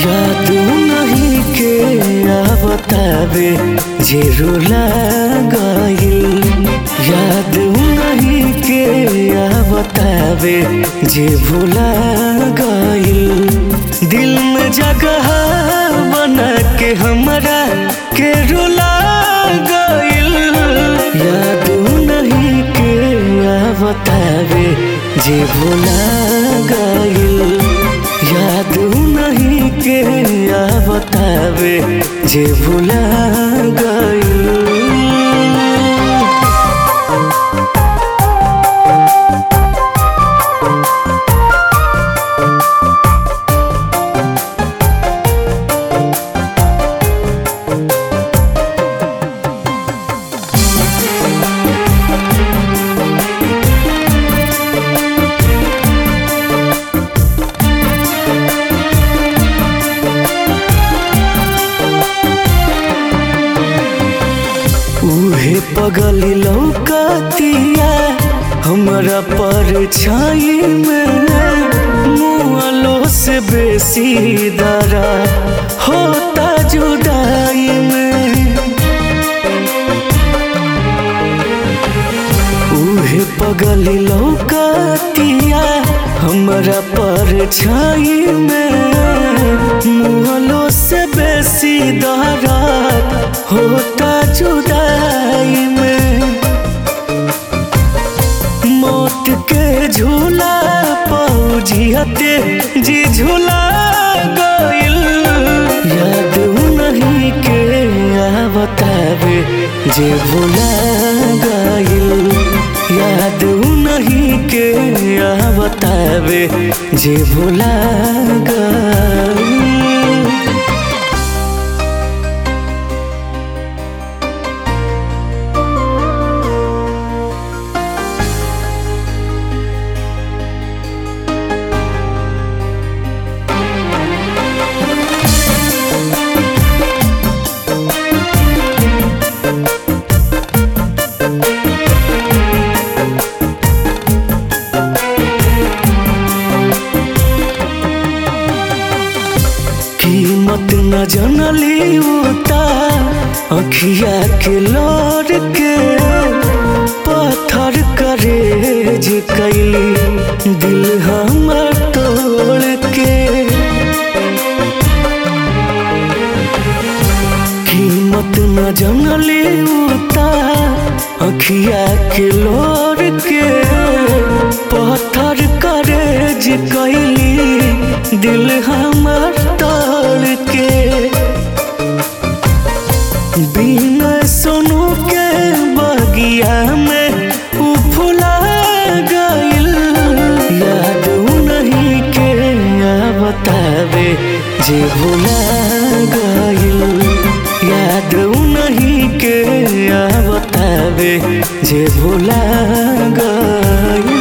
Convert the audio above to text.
याद नहीं के आ बतावे जे रुला गइल याद नहीं के आ बतावे जे भुला गइल दिल में जगह बना के हमरा के रुला गइल याद नहीं के आ बतावे जे भुला गइल याद नहीं के आ बतावे जे भुला गइल उहे पगली लौकतिया हमरा पर छाई में मुआलो से बेसी दरा होता जुदाई में उहे पगली लौकतिया हमरा पर छाई में मुआलो से बेसी दरा होता जुदाई में मौत के झूला पौजियते जी झूला गइल याद नहीं के आ बतावे जे भुला गइल याद नहीं के आ बतावे जे भुला गइल कीमत न जनली उता अखिया के लोर के पत्थर करे जे कैली दिल हमर तोड़ के कीमत न जनली उता अखिया के लोर के पत्थर करे जे कैली दिल हमर तोड़ के बिना सोनू के बगिया में उ फुला गइल याद नहीं के आ बतावे जे भुला गइल याद नहीं के आ बतावे जे भुला गइल